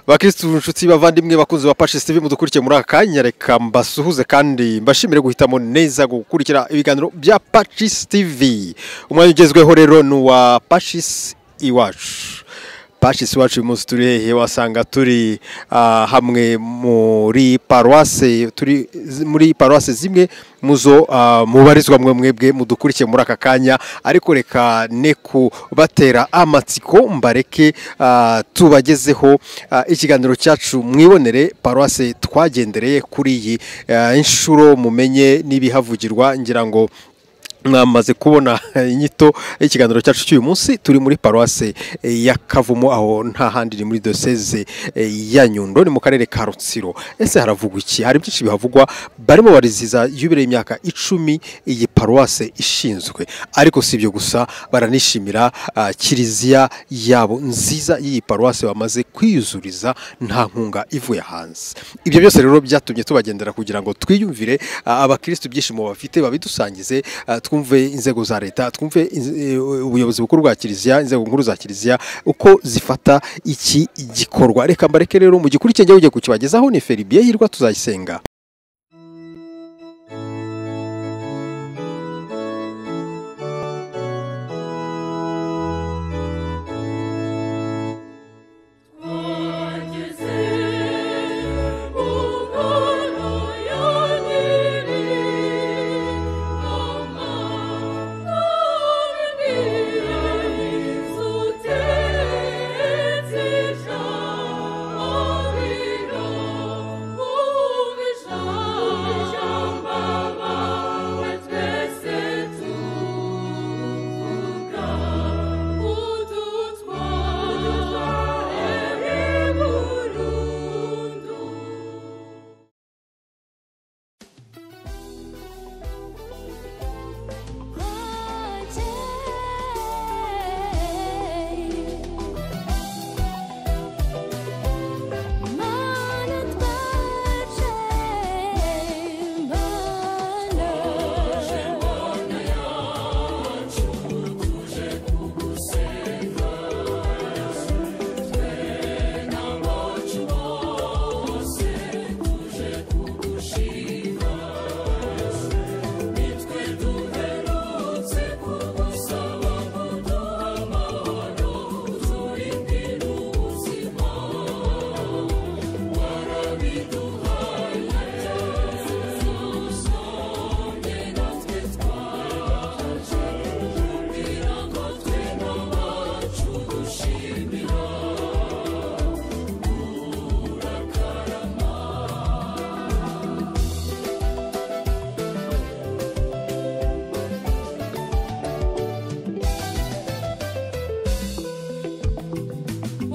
bakirisitu inshuti bavandimwe bakunze ba pacis tv mudukurikiye muri aka kanya reka mbasuhuze kandi mbashimire guhitamo neza gukurikira ibiganiro bya pacis tv umwanya ugezweho rero ni uwa pacis iwacu pacis iwacu uyu munsi turi hehe wasanga turi ah, hamwe muri paruwase turi zi- muri paruwase zimwe muzo ah, mubarizwa mwe mwebwe mudukurikiye muri aka kanya ariko reka ne kubatera amatsiko mbareke ah, tubagezeho ah, ikiganiro cyacu mwibonere paruwase twagendereye kuri iyi ah, inshuro mumenye n'ibihavugirwa ngira ngo mwamaze kubona inyito y'ikiganiro cyacu cy'uyu munsi turi muri paruwase eh, ya kavumu aho nta handi ni muri doseze eh, ya nyundo ni mu karere ka rutsiro ese haravugwa iki hari byinshi bihavugwa barimo bariziza yubire imyaka icumi iyi paruwase ishinzwe ariko si ibyo gusa baranishimira ah, kiliziya yabo nziza y'iyi paruwase bamaze kwiyuzuriza nta nkunga ivuye hanze ibyo byose rero byatumye tubagendera kugira ngo twiyumvire ah, abakirisitu ibyishimo bafite babidusangize ah, twumve inzego za leta twumve inz- eh, ubuyobozi bukuru bwa kiliziya inzego nkuru za kiliziya uko zifata iki gikorwa reka mbareke rero mu gikuru cyenge ugiye kukibagezaho ni feribiye hirwa tuzayisenga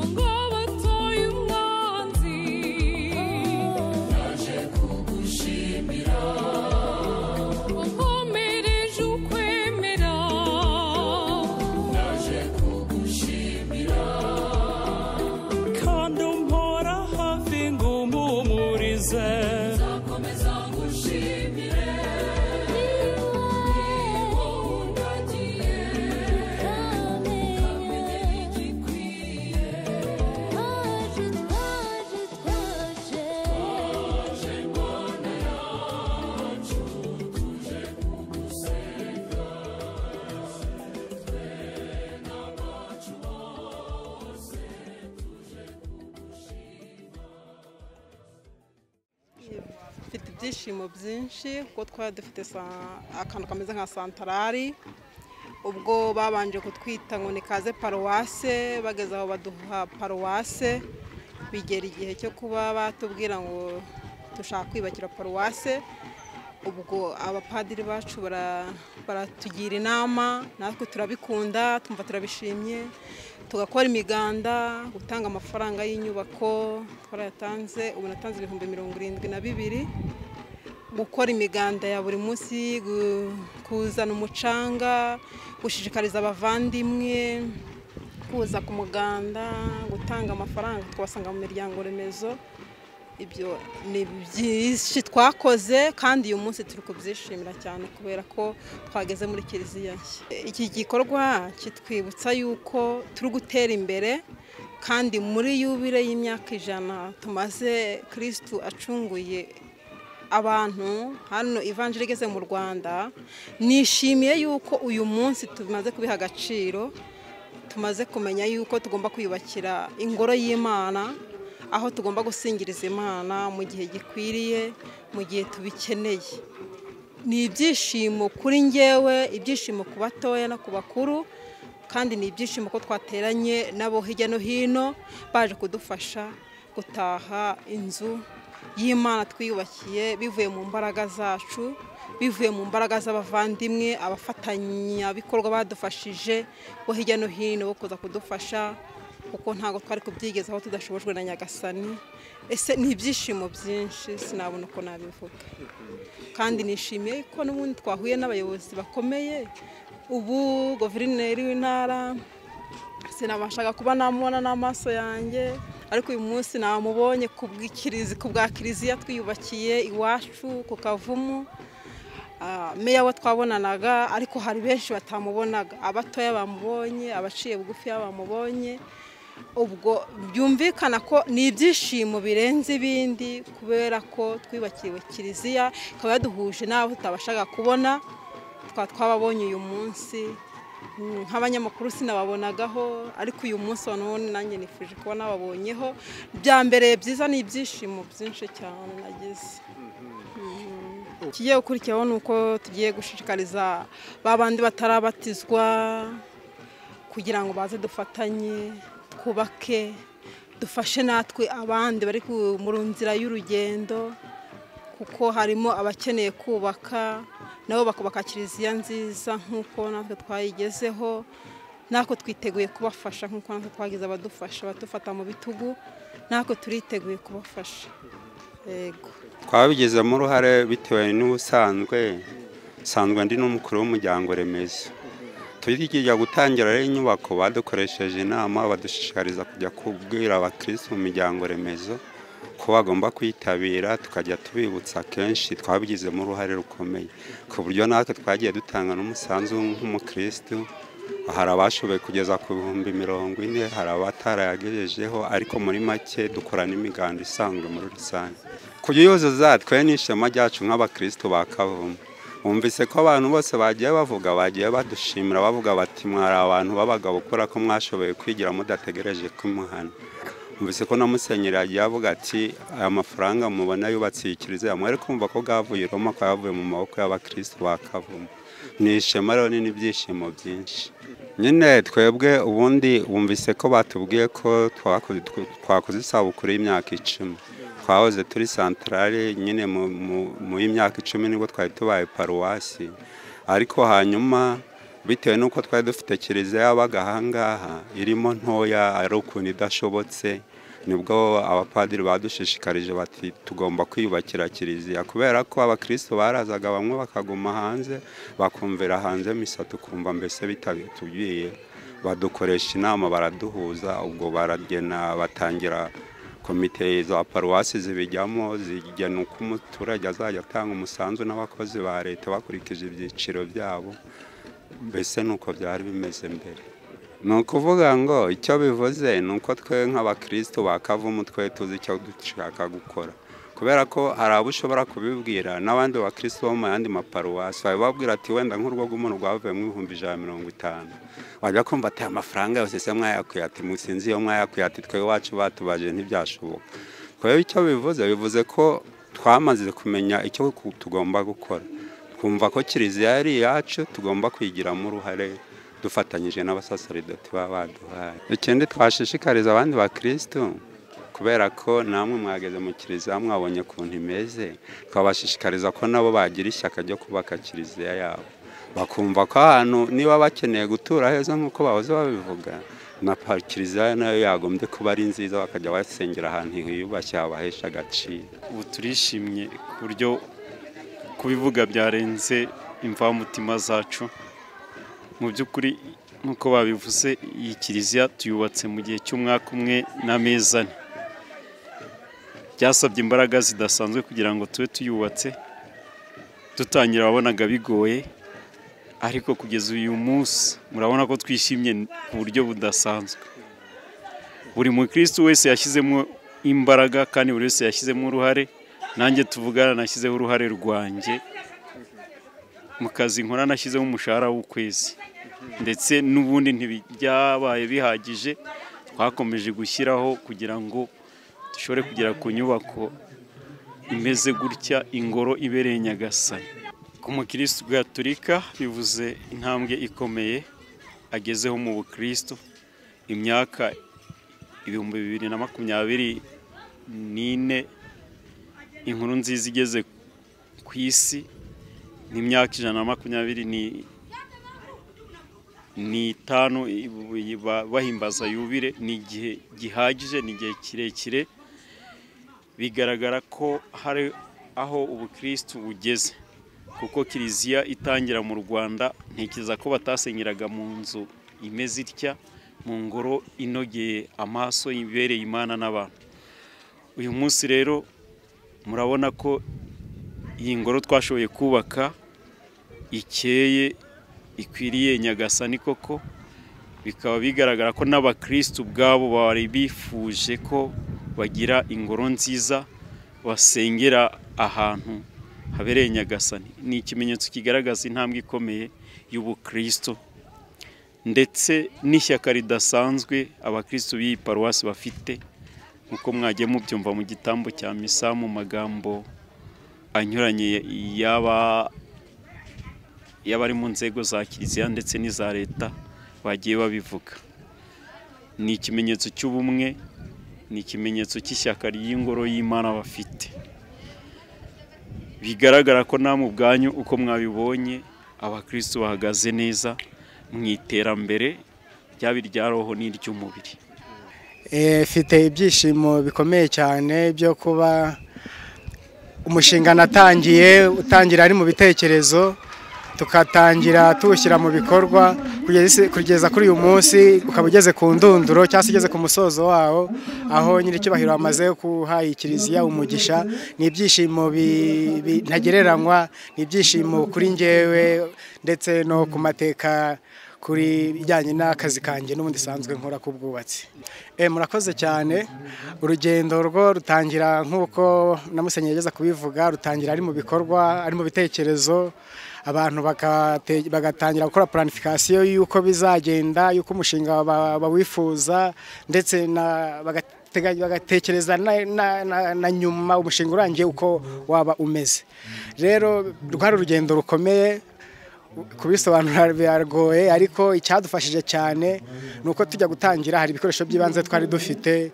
ngo batoye umwanzi naje kugushimira wakomereje ukwemera naje kugushimira kandi umpora hafi ngo mpumurize nzakomeza ngushimire mfite ibyishimo byinshi kuko twari dufite sa- akantu kameze nka santarari ubwo babanje kutwita ngo ni kaze paruwase bageze aho baduha paruwase bigera igihe cyo kuba batubwira ngo dushaka kwiyubakira paruwase ubwo abapadiri bacu bara- baratugira inama natwe turabikunda tumva turabishimye tugakora imiganda gutanga amafaranga y'inyubako twarayatanze ubu natanze ibihumbi mirongo irindwi na bibiri gukora imiganda ya buri munsi gu- kuzana umucanga gushishikariza abavandimwe kuza ku muganda gutanga amafaranga twasanga mu miryango remezo ibyo ni byinshi twakoze kandi uyu munsi turi kubyishimira cyane kubera ko twageze muri kiliziya nshya iki gikorwa kitwibutsa yuko turi gutera imbere kandi muri yubire y'imyaka ijana tumaze kirisitu acunguye abantu hano ivanjiri igeze mu rwanda nishimiye yuko uyu munsi tumaze kubiha agaciro tumaze kumenya yuko tugomba kwiyubakira ingoro y'imana aho tugomba gusingiriza imana mu gihe gikwiriye mu gihe tubikeneye ni ibyishimo kuri ngewe ibyishimo ku batoya no ku bakuru kandi ni ibyishimo ko twateranye n'abo hirya no hino baje kudufasha gutaha inzu y'imana twiyubakiye bivuye mu mbaraga zacu bivuye mu mbaraga z'abavandimwe abafatanyabikorwa badufashije bo hirya no hino bo kuza kudufasha kuko ntabwo twari kubyigezaho tudashobojwe na nyagasani ese ni ibyishimo byinshi sinabona uko nabivuga kandi nishimiye ko n'ubundi twahuye n'abayobozi bakomeye ubu guverineri w'intara sinabashaga kuba namubona n'amaso yanjye ariko uyu munsi namubonye ku bw'ikirizi- ku bwa kiliziya twiyubakiye iwacu ku kavumu Ah, meya we twabonanaga ariko hari benshi batamubonaga abatoya bamubonye abaciye bugufi bamubonye ubwo byumvikana ko ni ibyishimo birenze ibindi kubera ko twibakiriwe kiliziya ikaba yaduhuje n'abo tutabashaga kubona twa twababonye uyu munsi Mm, nk'abanyamakuru sinababonagaho ariko uyu munsi wa none nanjye nifuje kuba nababonyeho bya mbere byiza ni ibyishimo byinshi cyane nagize ikigiye gukurikiyeho ni uko tugiye gushishikariza ba bandi batarabatizwa kugira ngo baze dufatanye twubake dufashe natwe abandi bari ku- mu nzira y'urugendo kuko harimo abakeneye kubaka nabo bakubaka kiliziya nziza nk'uko natwe twayigezeho natwe twiteguye kubafasha nk'uko natwe twagize abadufasha badufata mu bitugu natwe turiteguye kubafasha yego twabigizemo uruhare bitewe n'ubusanzwe nsanzwe ndi n'umukuru w'umuryango remezo tujya gutangira rero inyubako badukoresheje inama badushishikariza kujya kubwira abakirisitu mu miryango remezo ko bagomba kwitabira tukajya tubibutsa kenshi twabigizemo uruhare rukomeye ku buryo natwe twagiye dutanga n'umusanzu nk'umukirisitu hari abashoboye kugeza ku bihumbi mirongo ine hari abatarayagejejeho ariko muri make dukora n'imiganda isanzwe muri rusange kubyuzuza twe ni ishema ryacu nk'abakristo ba kavumu bumvise ko abantu bose bagiye bavuga bagiye badushimira bavuga bati mwari abantu b'abagabo kubera ko mwashoboye kwigira mudategereje kumuhana bumvise ko na musenyeri yagiye avuga ati aya mafaranga mubona yubatse iyi kiliziya mwari kumva ko bwavuye i roma ko yavuye mu maboko y'abakristo ba kavumu ni ishema rero ni n'ibyishimo byinshi nyine twebwe ubundi bumvise ko batubwiye ko twakoze- twakoze isabukuru y'imyaka icumi twahoze turi santarare nyine mu- mu- mu y'imyaka icumi nibwo twari tubaye paruwasi ariko hanyuma bitewe n'uko twari dufite kiliziya yabaga ahangaha irimo ntoya ari ukuntu idashobotse nibwo abapadiri badushishikarije bati tugomba kwiyubakira kiliziya kubera ko abakristo barazaga bamwe bakaguma hanze bakumvira hanze misa tukumva mbese bitabitubwiye badukoresha inama baraduhuza ubwo baragena batangira komite za paruwasi zibijyamo zigena uko umuturage azajya atanga umusanzu n'abakozi ba leta bakurikije ibyiciro byabo mbese ni uko byari bimeze mbere ni ukuvuga ngo icyo bivuze ni uko twe nk'abakristo bakavumu twe tuzi icyo dushaka gukora kubera ko hari abo ushobora kubibwira n'abandi bakristo bo mu yandi maparuwasi babibabwira ati wenda nk'urwo rw'umuntu rwavuyemo ibihumbi ijana na mirongo itanu wajya kumva ati amafaranga yose se mwayakuye ati musinzi iyo mwayakuye ati twe iwacu batubaje ntibyashoboka kubera icyo bivuze bivuze ko twamaze kumenya icyo ku- tugomba gukora twumva ko kiliziya ari iyacu tugomba kwigiramo uruhare dufatanyije n'abasaserdoti baba baduhaye ikindi twashishikariza abandi bakirisitu kubera ko namwe mwageze mu kiliziya mwabonye ukuntu imeze twabashishikariza ko nabo bagira ishyaka ryo kubaka kiliziya yabo bakumva ko ahantu niba bakeneye gutura heza nk'uko bahoze babivuga na pa- kiliziya nayo yagombye kuba ari nziza bakajya basengera ahantu hiyubashye habahesha agaciro ubu turishimye ku buryo kubivuga byarenze imvamutima zacu mu by'ukuri nk'uko babivuze iyi kiliziya tuyubatse mu gihe cy'umwaka umwe n'amezi ane byasabye imbaraga zidasanzwe kugira ngo tube tuyubatse dutangira wabonaga bigoye ariko kugeza uyu munsi murabona ko twishimye ku buryo budasanzwe buri mukirisitu wese yashyizemo imbaraga kandi buri wese yashyizemo uruhare nanjye tuvugana nashyizeho uruhare rwanjye mu kazi nkora nashyizeho umushahara w'ukwezi ndetse n'ubundi ntibyabaye bihagije twakomeje gushyiraho kugira ngo dushobore kugera ku nyubako imeze gutya ingoro ibereye nyagasani ku mukirisitu gaturika bivuze intambwe ikomeye agezeho mu bukirisitu imyaka ibihumbi bibiri na makumyabiri n'ine inkuru nziza igeze ku isi ni imyaka ijana na makumyabiri ni- n'itanu ba- bahimbaza yubire ni igihe gihagije ni igihe kirekire bigaragara ko hari aho ubukirisitu bugeze kuko kiliziya itangira mu rwanda ntekereza ko batasengeraga mu nzu imeze itya mu ngoro inogeye amaso ibereye imana n'abantu uyu munsi rero murabona ko iyi ngoro twashoboye kubaka ikeye ikwiriye nyagasani koko bikaba bigaragara ko n'abakirisitu ubwabo bari bifuje ko bagira ingoro nziza basengera ahantu habereye nyagasani ni ikimenyetso kigaragaza intambwe ikomeye y'ubukristo ndetse n'ishyaka ridasanzwe abakirisitu b'iyi paruwasi bafite nk'uko mwagiye mubyumva mu gitambo cya misa mu magambo anyuranye y'aba y'abari mu nzego za kiliziya ndetse n'iza leta bagiye babivuga ni ikimenyetso cy'ubumwe ni ikimenyetso cy'ishyaka ry'ingoro y'imana bafite bigaragara ko namwe ubwanyu uko mwabibonye abakristo bahagaze neza mu iterambere ryaba irya roho n'iry'umubiri Eh, mfite ibyishimo bikomeye cyane byo kuba umushinga natangiye utangira ari mu bitekerezo tukatangira tuwushyira mu bikorwa kugeza isi- kugeza kuri uyu munsi ukaba ugeze ku ndunduro cyangwa se ugeze ku musozo wawo aho nyir'icyubahiro amaze kuha iyi kiliziya umugisha ni ibyishimo bi- bi- ntagereranywa ni ibyishimo kuri njyewe ndetse no ku mateka kuri bijyanye n'akazi kanjye n'ubundi sanzwe nkora k'ubwubatsi Eh, murakoze cyane urugendo rwo rutangira nk'uko na musenyeri yageza kubivuga rutangira ari mu bikorwa ari mu bitekerezo abantu bakate- bagatangira gukora planifikasiyo y'uko bizagenda y'uko umushinga ba- bawifuza ndetse na- bagatega- bagatekereza na- na- na- na nyuma umushinga urangiye uko waba umeze rero rwari urugendo rukomeye kubisobanura biragoye ariko icyadufashije cyane ni uko tujya gutangira hari ibikoresho by'ibanze twari dufite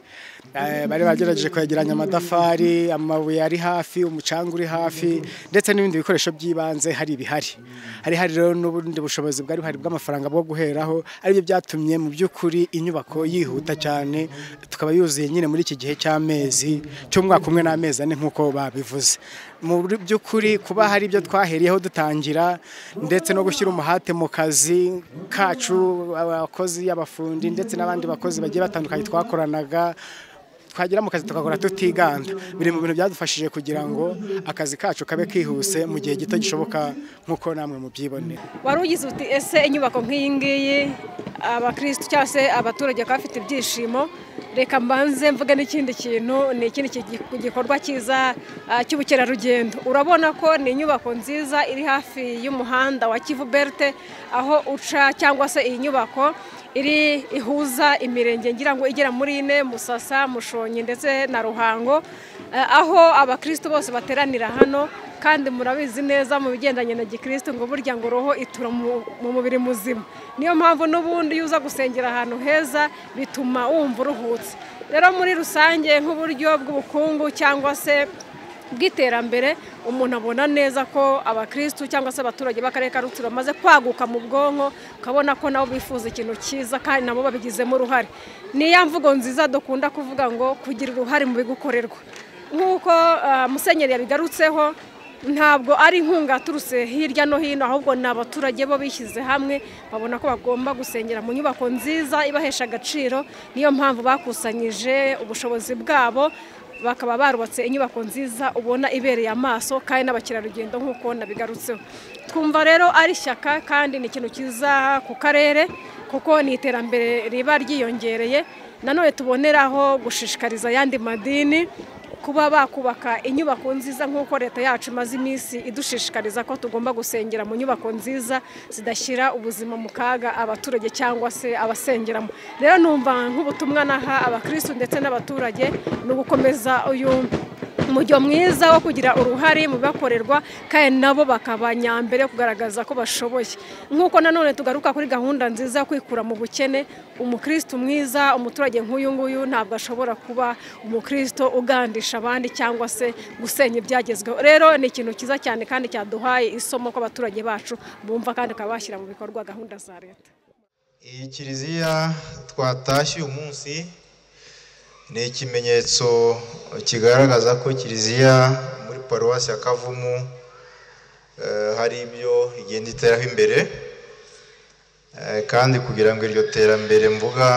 eh, bari bagerageje kwegeranya amatafari amabuye ari hafi umucanga uri hafi ndetse n'ibindi bikoresho by'ibanze hari ibihari hari hari rero n'ubundi bushobozi bwari buhari bw'amafaranga bwo guheraho aribyo byatumye mu by'ukuri inyubako yihuta cyane tukaba yuzuye nyine muri iki gihe cy'amezi cy'umwaka umwe n'amezi ane nk'uko babivuze mu by'ukuri kuba hari ibyo twaheriyeho dutangira ndetse no gushyira umuhate mu kazi kacu abakozi abafundi ndetse n'abandi bakozi bagiye batandukanye twakoranaga twagera mu kazi tukagora tutiganda biri mu bintu byadufashije kugira ngo akazi kacu kabe kihuse mu gihe gito gishoboka nk'uko namwe mubyibonera wari ugize uti ese inyubako nk'iyi ngiyi abakirisitu cyangwa se abaturage bakaba bafite ibyishimo reka mbanze mvuge n'ikindi kintu ni ikindi ki- gikorwa cyiza ah, cy'ubukerarugendo urabona ko ni inyubako nziza iri hafi y'umuhanda wa kivu berite aho uca cyangwa se iyi nyubako iri ihuza imirenge ngira ngo igera muri ine musasa mushonyi ndetse na ruhango eh, aho abakirisitu bose bateranira hano kandi murabizi neza mu bigendanye na gikirisitu ngo burya ngo roho itura mu mu mubiri muzima niyo mpamvu n'ubundi iyo uza gusengera ahantu heza bituma wumva uruhutse rero muri rusange nk'uburyo bw'ubukungu cyangwa se bw'iterambere umuntu abona neza ko abakirisitu cyangwa se abaturage b'akarere ka rutsiro bamaze kwaguka mu bwonko ukabona ko nabo bifuza ikintu cyiza kandi nabo babigizemo uruhare ni ya mvugo nziza dukunda kuvuga ngo kugira uruhare mu bigukorerwa nk'uko ah, musenyeri yabigarutseho ntabwo ari inkunga yaturutse hirya no hino ahubwo ni abaturage bo bishyize hamwe babona ko bagomba gusengera mu nyubako nziza ibahesha agaciro niyo mpamvu bakusanyije ubushobozi bwabo bakaba barubatse inyubako nziza ubona ibereye amaso kandi n'abakerarugendo nk'uko nabigarutseho twumva rero ari ishyaka kandi ni ikintu cyiza ku karere kuko ni iterambere riba ryiyongereye nanone tuboneraho gushishikariza ayandi madini kuba bakubaka inyubako nziza nk'uko leta yacu imaze iminsi idushishikariza ko tugomba gusengera mu nyubako nziza zidashyira ubuzima mu kaga abaturage cyangwa se abasengeramo rero numva nk'ubutumwa naha abakirisitu ndetse n'abaturage ni ugukomeza uyu umujyo mwiza wo kugira uruhare mu bibakorerwa kandi nabo bakaba nyambere kugaragaza ko bashoboye nk'uko nanone tugaruka kuri gahunda nziza yo kwikura mu bukene umukristo mwiza umuturage nk'uyu nguyu ntabwo ashobora kuba umukristo ugandisha abandi cyangwa se gusenya ibyagezweho rero ni ikintu cyiza cyane kandi cyaduhaye isomo ko abaturage bacu bumva kandi bakaba bashyira mu bikorwa gahunda za leta iyi kiliziya twatashye uyu munsi ni ikimenyetso kigaragaza ko kiliziya muri paruwasi ya kavumu eh, hari ibyo igenda iteraho imbere Eh, kandi kugira ngo iryo terambere mvuga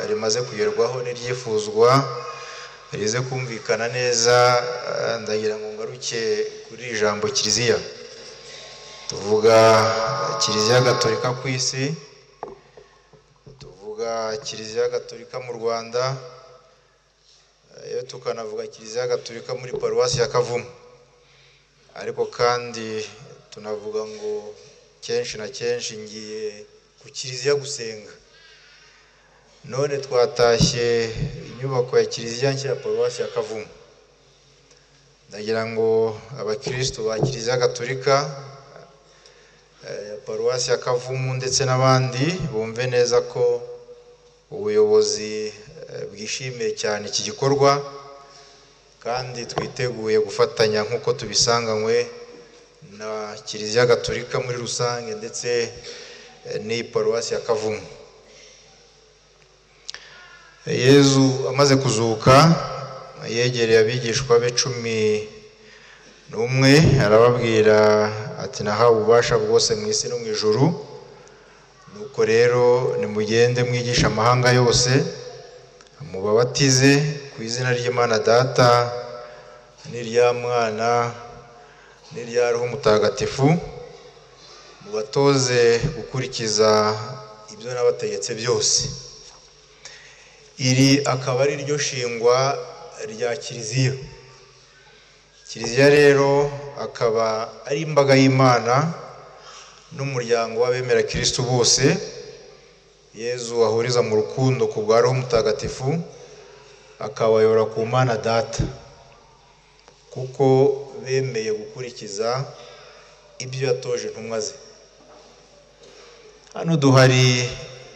rimaze kugerwaho n'iryifuzwa rize kumvikana neza eh, ndagira ngo ngaruke kuri iri jambo kiliziya tuvuga kiliziya gatolika ku isi tuvuga kiliziya gatolika mu rwanda iyo tukanavuga kiliziya gatolika muri paruwasi ya kavumu ariko kandi tunavuga ngo kenshi na kenshi ngiye ku kiliziya gusenga none twatashye inyubako ya kiliziya nshya ya paruwasi ya kavumu ndagira ngo abakirisitu ba kiliziya gatolika eh, ya paruwasi ya kavumu ndetse n'abandi bumve neza ko ubuyobozi eh, bwishimiye cyane iki gikorwa kandi twiteguye gufatanya nk'uko tubisanganywe na kiliziya gatolika muri rusange ndetse eh, n'iyi paruwasi ya kavumu yezu amaze kuzuka yegereye abigishwa be cumi n'umwe arababwira ati nahawe ububasha bwose mu isi no mu ijuru nuko rero nimugende mwigisha amahanga yose mubabatize ku izina ry'imana data n'irya mwana n'irya roho mutagatifu mubatoze gukurikiza ibyo nabategetse byose iri akaba ari ryo shingwa rya kiliziya kiliziya rero akaba ari imbaga y'imana n'umuryango w'abemera kirisitu bose yezu ahuriza mu rukundo ku bwa roho mutagatifu akabayobora ku mana data kuko bemeye gukurikiza ibyo yatoje intumwa ze hano duhari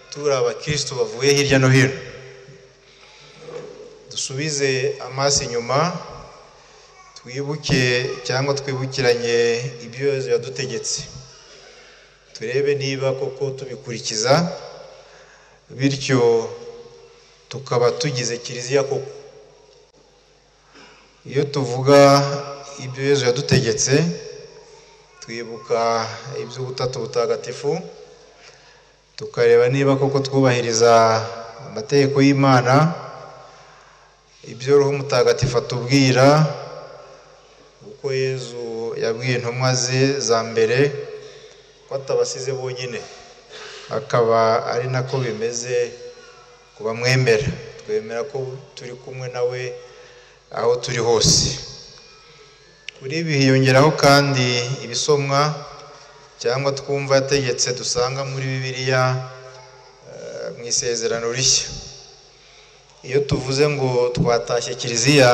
turi abakirisitu bavuye hirya no hino dusubize amaso inyuma twibuke cyangwa twibukiranye ibyo yezu yadutegetse turebe niba koko tubikurikiza bityo tukaba tugize kiliziya koko iyo tuvuga ibyo yezu yadutegetse twibuka iby'ubutatu butagatifu tukareba niba koko twubahiriza amategeko y'imana ibyo roho mutagatifu atubwira uko yezu yabwiye intumwa ze za mbere ko atabasize bonyine akaba ari nako bimeze ku bamwemera twemera ko turi kumwe nawe aho turi hose kuri ibi hiyongeraho kandi ibisomwa cyangwa twumva yategetse dusanga muri bibiliya eh, mu isezerano rishya iyo tuvuze ngo twatashye kiliziya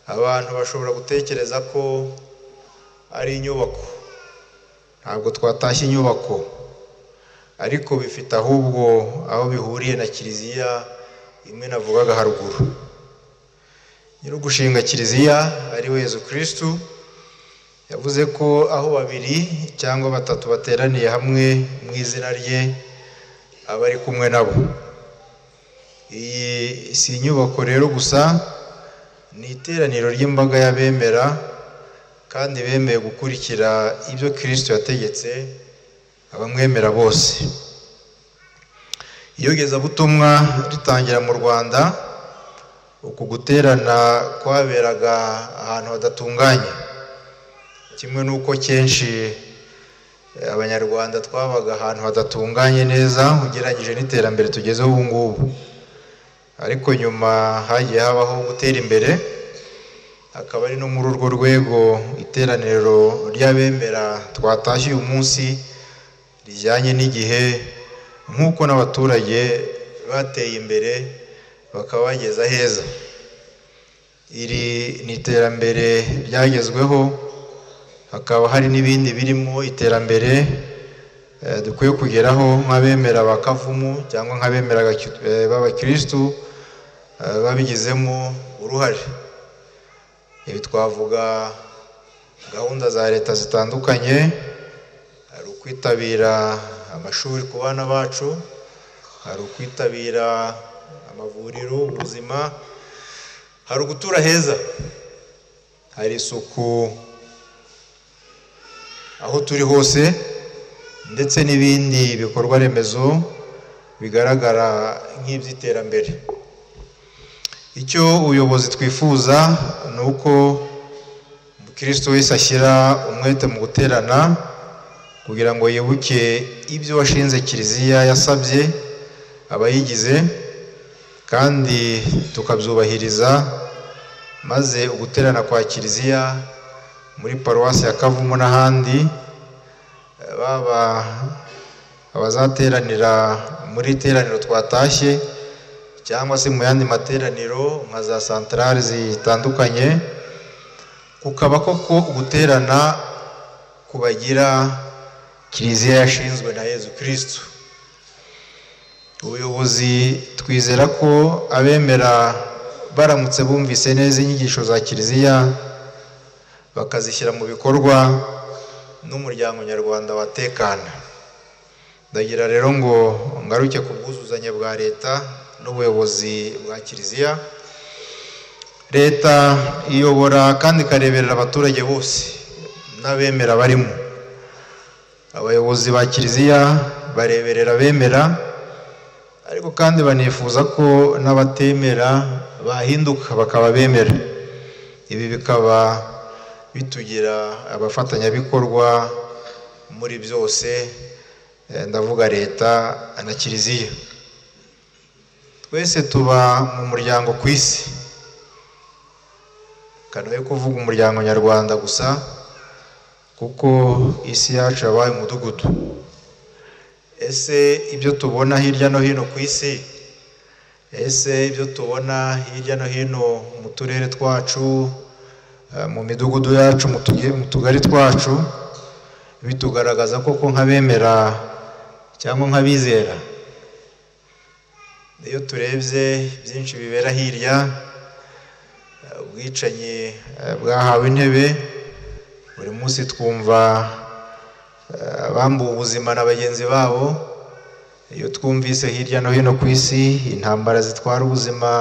abantu bashobora gutekereza ko ari inyubako ntabwo twatashye inyubako ariko bifite ahubwo aho bihuriye na kiliziya imwe navugaga haruguru nyiri ugushinga kiliziya ari we Yezu kirisitu yavuze ko aho babiri cyangwa batatu bateraniye hamwe mu izina rye aba ari kumwe nabo iyi si inyubako rero gusa ni iteraniro ry'imbaga y'abemera kandi bemeye gukurikira ibyo kirisito yategetse abamwemera bose iyogezabutumwa ritangira mu rwanda uku guterana kwaberaga ahantu hadatunganye kimwe n'uko kenshi eh, abanyarwanda twabaga ahantu hadatunganye neza ugereranyije n'iterambere tugezeho ubu ngubu ariko nyuma hagiye habaho gutera imbere akaba ari no muri urwo rwego iteraniro ry'abemera twatashye uyu munsi rijyanye n'igihe nk'uko n'abaturage bateye imbere bakaba bageze heza iri ni iterambere ryagezweho hakaba hari n'ibindi birimo iterambere eh, dukwiye kugeraho nk'abemera ba kavumu cyangwa nk'abemera gaki- eh, b'abakirisitu eh, babigizemo uruhare ibi twavuga gahunda za leta zitandukanye hari ukwitabira amashuri ku bana bacu hari ukwitabira amavuriro ubuzima hari ugutura heza hari isuku aho turi hose ndetse n'ibindi bikorwa remezo bigaragara nk'iby'iterambere icyo ubuyobozi twifuza ni uko umukristo wese ashyira umwete mu guterana kugira ngo yibuke ibyo washinze kiliziya yasabye abayigize kandi tukabyubahiriza maze uguterana kwa kiliziya muri paruwasi ya kavumu n'ahandi eh, baba abazateranira muri iteraniro twatashye cyangwa se mu yandi materaniro nka za santarari zitandukanye kukaba koko guterana kubagira kiliziya yashinzwe na yezu kirisitu ubuyobozi twizera ko abemera baramutse bumvise neza inyigisho za kiliziya bakazishyira mu bikorwa n'umuryango nyarwanda watekana ndagira rero ngo ngaruke ku bwuzuzanye bwa leta n'ubuyobozi bwa kiliziya leta iyobora kandi ikareberera abaturage bose n'abemera barimo abayobozi ba kiliziya bareberera abemera ariko kandi banifuza ko n'abatemera bahinduka bakaba bemera ibi bikaba bitugira abafatanyabikorwa muri byose eh, ndavuga leta na kiliziya twese tuba mu muryango ku isi kanoye kuvuga umuryango nyarwanda gusa kuko isi yacu yabaye umudugudu ese ibyo tubona hirya no hino ku isi ese ibyo tubona hirya no hino mu turere twacu eh, mu midugudu yacu mu tuge- mu tugari twacu bitugaragaza koko nk'abemera cyangwa nk'abizera iyo turebye byinshi bibera hirya eh, ubwicanyi eh, bwahawe intebe buri munsi twumva eh, abambuwe ubuzima na bagenzi babo iyo twumvise hirya no hino ku isi intambara zitwara ubuzima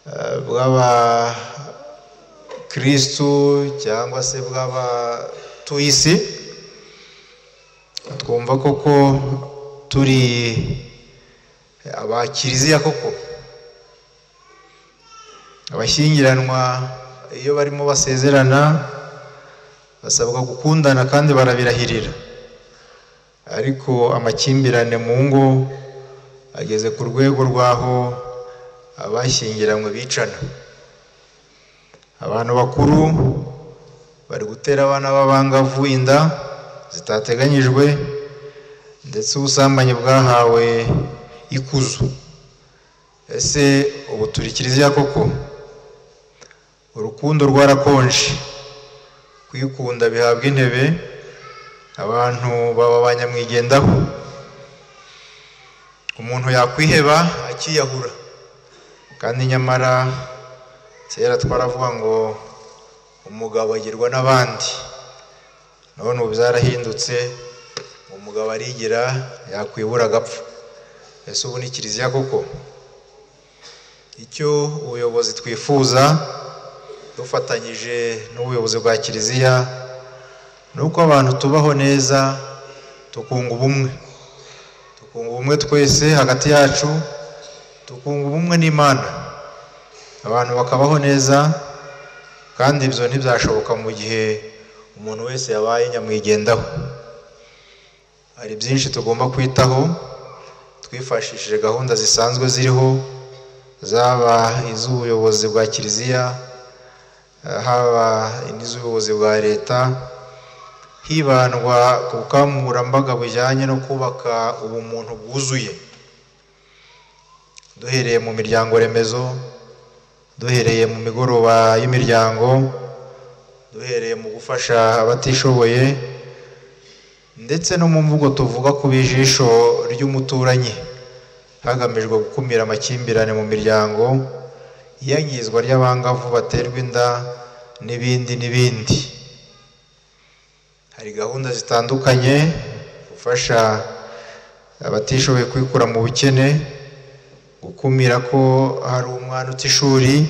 eh, bw'abakirisitu cyangwa se bw'abatuye isi twumva koko turi aba kiliziya koko abashyingiranwa iyo barimo basezerana basabwa gukundana kandi barabirahirira ariko amakimbirane mu ngo ageze ku rwego rw'aho abashyingiranywe bicana abantu bakuru bari gutera abana b'abangavu inda zitateganyijwe ndetse ubusambanyi bwahawe ikuzo ese ubu turi kiliziya koko urukundo rwarakonje kwikunda bihabwa intebe abantu baba ba nyamwigendaho umuntu yakwiheba akiyahura kandi nyamara kera twaravuga ngo umugabo agirwa n'abandi none ubu byarahindutse umugabo arigira yakwibura agapfa ese ubu ni kiliziya koko icyo ubuyobozi twifuza dufatanyije n'ubuyobozi bwa kiliziya ni uko abantu tubaho neza tukunga ubumwe tukunga ubumwe twese hagati yacu tukunga ubumwe n'imana abantu bakabaho neza kandi ibyo ntibyashoboka mu gihe umuntu wese yabaye nyamwigendaho hari byinshi tugomba kwitaho twifashishije gahunda zisanzwe ziriho zaba iz'ubuyobozi bwa kiliziya eh, haba n'iz'ubuyobozi bwa leta hibandwa ku bukangurambaga bujyanye no kubaka ubumuntu bwuzuye duhereye mu miryango remezo duhereye mu migoroba y'imiryango duhereye mu gufasha abatishoboye ndetse no mu mvugo tuvuga ku bijisho ry'umuturanyi hagamijwe gukumira amakimbirane mu miryango iyangizwa ry'abangavu baterwa inda n'ibindi n'ibindi hari gahunda zitandukanye gufasha abatishoboye kwikura mu bukene gukumira ko hari umwana uta ishuri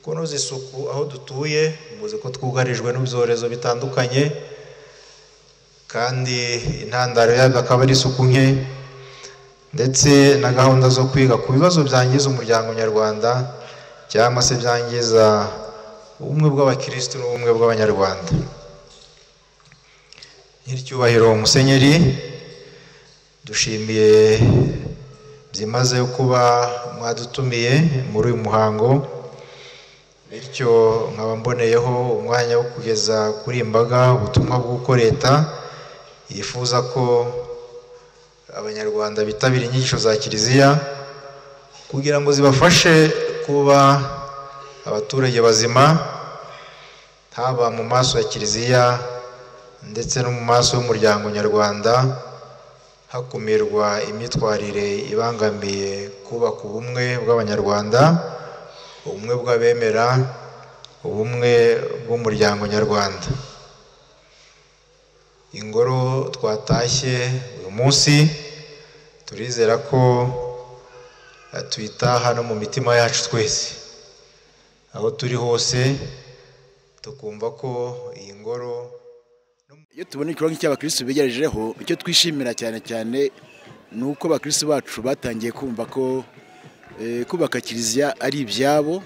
kunoza isuku aho dutuye muzi ko twugarijwe n'ibyorezo bitandukanye kandi intandaro yabyo akaba ari isuku nke ndetse na gahunda zo kwiga ku bibazo byangiza umuryango nyarwanda cyangwa se byangiza ubumwe bw'abakirisitu n'ubumwe bw'abanyarwanda nyiricyubahiro musenyeri dushimiye byimazeyo kuba mwadutumiye muri uyu muhango bityo nkaba mboneyeho umwanya wo kugeza kuri iyi mbaga ubutumwa bw'uko leta yifuza ko abanyarwanda bitabira inyigisho za kiliziya kugira ngo zibafashe kuba abaturage bazima haba mu maso ya kiliziya ndetse no mu maso y'umuryango nyarwanda hakumirwa imyitwarire ibangamiye kubaka ubumwe bw'abanyarwanda ubumwe bw'abemera ubumwe bw'umuryango nyarwanda ingoro twatashye uyu munsi turizera ko eh, tuyitaha no mu mitima yacu twese aho turi hose tukumva ko iyi ngoro iyo tubona igikorwa cy'abakirisitu bigerejeho icyo twishimira cyane cyane ni uko abakirisitu bacu batangiye kumva ko eh, kubaka kiliziya ari ibyabo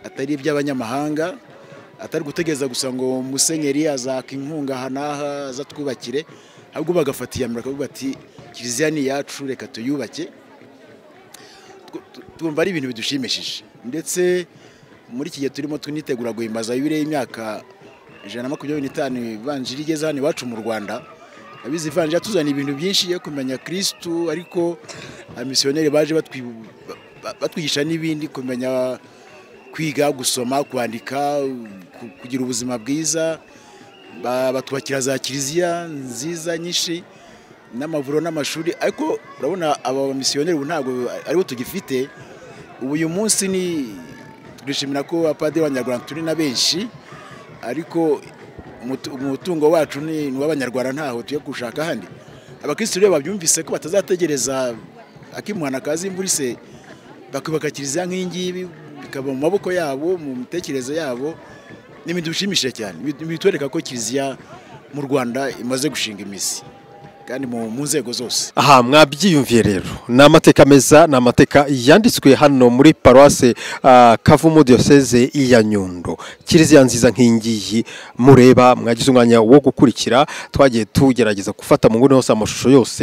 atari iby'abanyamahanga atari gutegereza gusa ngo musenyeri azaka inkunga aha n'aha azatwubakire ahubwo bagafata iya mbere bakavuga bati kiliziya ni iyacu reka tuyubake Tw- tu- twumva ari ibintu bidushimishije ndetse muri iki gihe turimo tunitegura guhimbaza yubile y'imyaka ijana na makumyabiri n'itanu ivanjiri igeze hano iwacu mu rwanda abizi ivanjiri yatuzaniye ibintu byinshi yo kumenya kirisitu ariko abamisiyoneri baje batwi- ba- ba- batwigisha n'ibindi kumenya kwiga gusoma kwandika ku- kugira ubuzima bwiza ba- batwubakira za kiliziya nziza nyinshi n'amavuriro n'amashuri ariko urabona aba bamisiyoneri ubu ntabwo aribo tugifite ubu uyu munsi ni turishimira ko abapadiri b'abanyarwanda turi na benshi ariko umutu- umutungo wacu ni ni uw'abanyarwanda ntaho tugiye gushaka ahandi abakirisitu rero babyumvise ko batazategereza akimwana kaza imvura ise bakubaka kiliziya nk'iyi ngiyi bikaba mu maboko yabo mu mitekerereze yabo ni ibintu bishimishije cyane Bi- bitwereka ko kiliziya mu rwanda imaze gushinga imizi kandi mu mu nzego zose aha mwabyiyumviye rero ni amateka meza ni amateka yanditswe hano muri paruwase ah, kavumu diyoseze ya nyundo kiliziya nziza nk'ingiyi mureba mwagize umwanya wo gukurikira twagiye tugerageza gufata mu nguni hose amashusho yose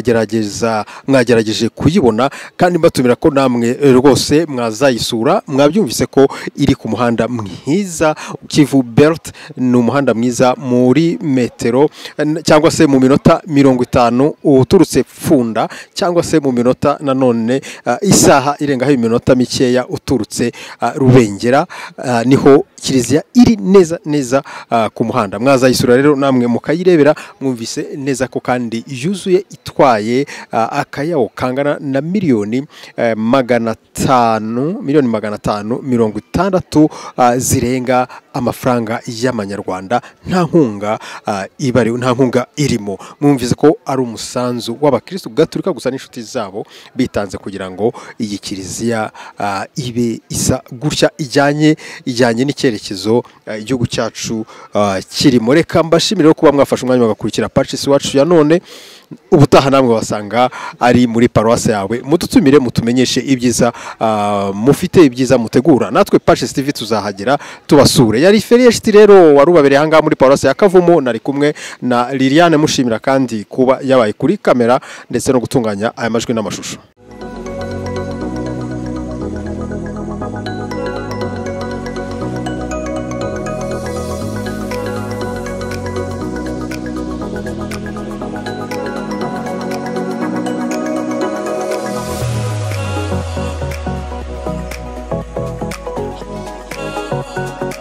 mwagerageza mwagerageje kuyibona kandi mbatumira ko namwe eh, rwose mwazayisura mwabyumvise ko iri ku muhanda mwiza kivu belt ni umuhanda mwiza muri metero eh, cyangwa se mu minota mirongo itanu uturutse funda cyangwa se mu minota nanone ah, isaha irengaho iminota mikeya uturutse ah, rubengera ah, niho kiliziya iri neza neza ah, ku muhanda mwazayisura rero namwe mukayirebera mwumvise neza ko kandi yuzuye itwaye ah, akayawo kangana na miliyoni eh, magana atanu miliyoni magana atanu mirongo itandatu ah, zirenga amafaranga y'amanyarwanda nta nkunga ah, ibariho nta nkunga irimo mwumvise ko ari umusanzu w'abakirisitu gaturika gusa n'inshuti zabo bitanze kugira ngo iyi kiliziya ah, ibe isa gutya ijyanye ijyanye n'icyerekezo ah, igihugu cyacu ah, kirimo reka mbashimire rero kuba mwafashe umwanya mugakurikira pacisi wacu ya none ubutaha namwe wasanga ari muri paruwasi yawe mudutumire mutumenyeshe ibyiza ah, mufite ibyiza mutegura natwe pacisi tv tuzahagera tubasure yari feriyeshiti rero wari ubabereye ahangaha muri paruwasi ya kavumu nari kumwe na liliane mushimira kandi kuba yabaye kuri kamera ndetse no gutunganya aya majwi n'amashusho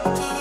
Thank you.